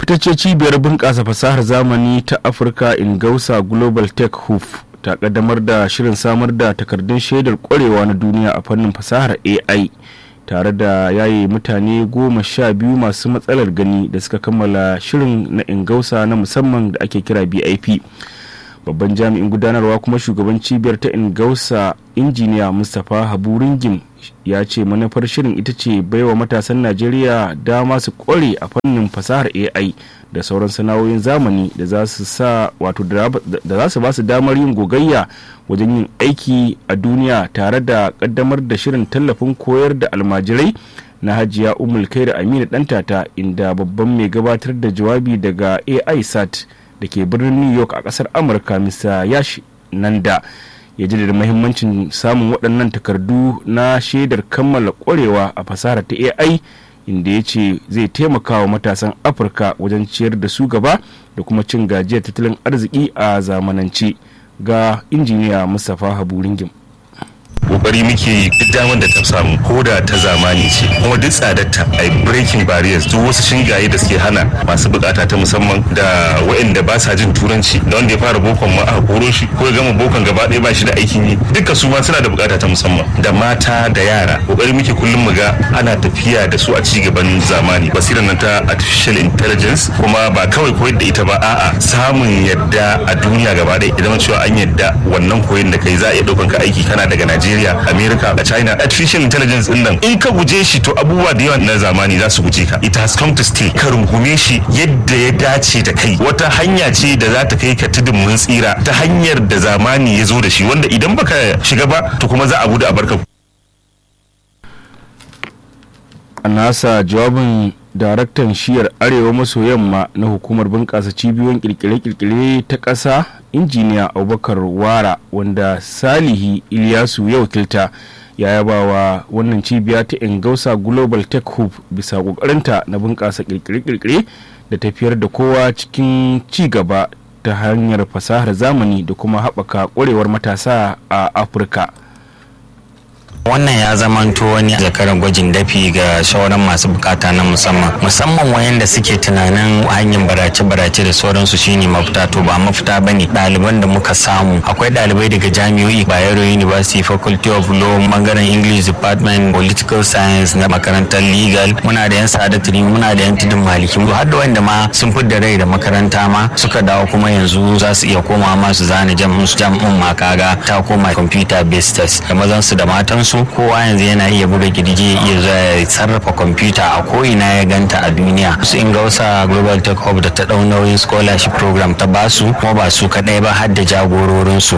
ita ce cibiyar bunƙasa fasahar zamani ta afirka ingausa global tech hub ta kaddamar da shirin samar da takardun shaidar kwarewa na duniya a fannin fasahar ai tare da yaye mutane goma sha biyu masu matsalar gani da suka kammala shirin na ingausa na musamman da ake kira bip babban jami'in gudanarwa kuma shugaban cibiyar ta ingausa injiniya mustapha habu ringim ya ce manufar shirin ita ce baiwa matasan najeriya dama su kware a fannin fasahar ai da sauran sana'o'in zamani da za su sa wato da za su ba su damar yin gogayya wajen yin aiki a duniya tare da kaddamar da shirin tallafin koyar da almajirai na hajiya umul da aminu dantata inda babban mai gabatar da jawabi daga ai sat da ke birnin new york a kasar amurka mr yashi nanda ya ji da mahimmancin samun waɗannan takardu na shaidar kammala ƙwarewa a fasahar ta ai inda ya ce zai taimaka wa matasan afirka wajen ciyar da su gaba da kuma cin gajiyar tattalin arziki a zamanance ga injiniya mustapha habu ringim kokari muke duk damar da ta samu ko da ta zamani ce kuma duk tsadarta a breaking barriers duk wasu shingaye da suke hana masu bukata ta musamman da waɗanda ba sa jin turanci da wanda ya fara bokon ma aka koro shi ko ya gama bokon gaba ɗaya ba shi da aikin yi duka su ma suna da bukata ta musamman da mata da yara kokari muke kullum mu ga ana tafiya da su a ci gaban zamani basirar nan ta artificial intelligence kuma ba kawai koyar da ita ba a'a samun yadda a duniya gaba ɗaya idan cewa an yadda wannan koyon da kai za a iya ɗaukan ka aiki kana daga Najeriya Najeriya, America, da China, artificial intelligence din nan in ka guje shi to abubuwa da yawa na zamani za su guje ka. It has come to stay. Ka rungume shi yadda ya dace da kai. Wata hanya ce da za ta kai ka tudun mun tsira ta hanyar da zamani ya zo da shi wanda idan baka shiga ba to kuma za a gudu a barka. A nasa jawabin daraktan shiyar arewa maso yamma na hukumar bunƙasa cibiyoyin kirkire-kirkire ta ƙasa injiniya abubakar wara wanda salihi iliyasu ya wakilta ya yaba wa wannan cibiya ta ingausa global tech hub bisa ƙoƙarinta na bunƙasa kirkire-kirkire da tafiyar da kowa cikin ci gaba ta hanyar fasahar zamani da kuma haɓaka ƙwarewar matasa a afirka wannan ya zamanto wani zakaran gwajin dafi ga shawaran masu bukata na musamman musamman wayanda suke tunanin hanyar barace-barace da sauransu shine mafita to ba mafita bane ɗaliban da muka samu akwai ɗalibai daga jami'o'i bayero university faculty of law bangaren english department political science na makarantar legal muna da yan sadatri muna da yan tudun maliki har da wanda ma sun da rai da makaranta ma suka dawo kuma yanzu za su iya koma ma su zana jam'in su jam'in ma kaga ta koma computer based test da mazan su da matan su kowa yanzu yana iya buga girgi iya zuwa ya sarrafa kwamfuta a ko'ina ya ganta a duniya su ingausa global tech hub da ta dau nauyin scholarship program ta basu kuma ba su kadai ba har da jagororinsu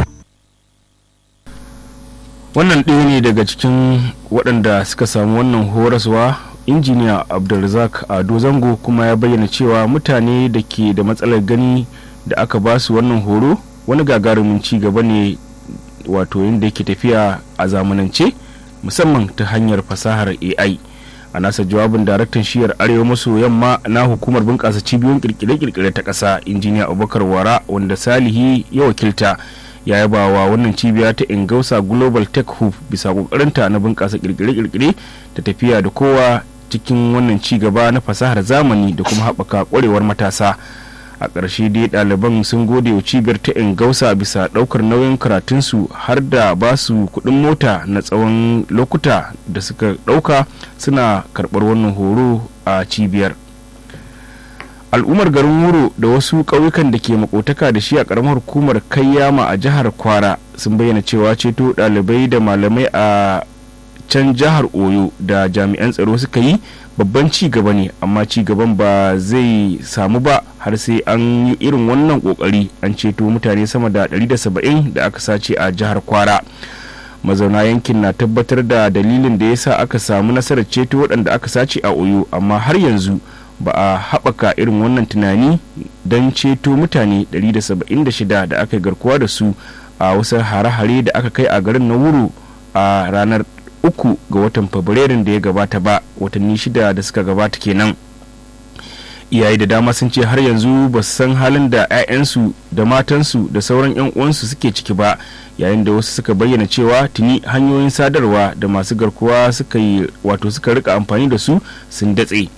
wannan ɗaya ne daga cikin waɗanda suka samu wannan horaswa injiniya abdulrazak ado zango kuma ya bayyana cewa mutane da ke da matsalar gani da aka ba su wannan horo wani gagarumin ci gaba ne wato yadda yake tafiya a zamanance musamman ta hanyar fasahar ai a nasa jawabin daraktan shiyar arewa maso yamma na hukumar bunƙasa cibiyoyin kirkire-kirkire ta ƙasa injiniya abubakar wara wanda salihi ya wakilta ya yaba wa wannan cibiya ta ingausa global tech hub bisa kokarinta na bunƙasa kirkire-kirkire da tafiya da kowa cikin wannan ci gaba na fasahar zamani da kuma haɓaka ƙwarewar matasa a ƙarshe dai ɗaliban sun gode wa cibiyar ta ingausa bisa ɗaukar nauyin karatunsu har da ba su kuɗin mota na tsawon lokuta da suka ɗauka suna karɓar wannan horo a cibiyar al'ummar garin wuro da wasu ƙauyukan da ke makotaka da shi a ƙaramar hukumar kayyama a jihar kwara sun bayyana cewa ceto ɗalibai da malamai a can jihar oyo da jami'an tsaro suka yi babban ci gaba ne amma ci gaban ba zai samu ba har sai an yi irin wannan kokari an ceto mutane sama da 170 da aka sace a jihar kwara mazauna yankin na tabbatar da dalilin da ya sa aka samu nasarar ceto waɗanda aka sace a oyo amma har yanzu ba a haɓaka irin wannan tunani don ceto mutane 176 da aka garkuwa da su a wasu hare-hare da aka kai a garin na wuro a ranar uku ga watan fabrairun da ya gabata ba watanni shida da suka gabata kenan iyaye da dama sun ce har yanzu ba su san halin da 'ya'yansu da matansu da sauran 'yan uwansu suke ciki ba yayin da wasu suka bayyana cewa tuni hanyoyin sadarwa da masu garkuwa suka yi wato suka rika amfani da su sun datse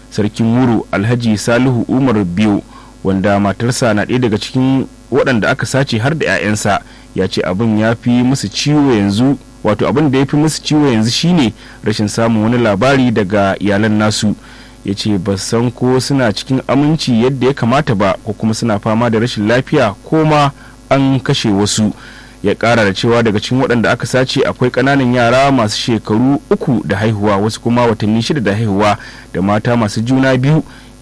sarkin wuro alhaji salihu umar biyu wanda matarsa na ɗaya daga cikin waɗanda aka sace har da 'ya'yansa ya ce abin ya fi musu ciwo yanzu wato abin da ya fi musu ciwo yanzu shine rashin samun wani labari daga iyalan nasu ya ce ba san ko suna cikin aminci yadda ya kamata ba ko kuma suna fama da rashin lafiya ko ma an kashe wasu ya kara da cewa daga cikin waɗanda aka sace akwai ƙananan yara masu shekaru uku da haihuwa wasu kuma watanni shida da haihuwa da mata masu juna biyu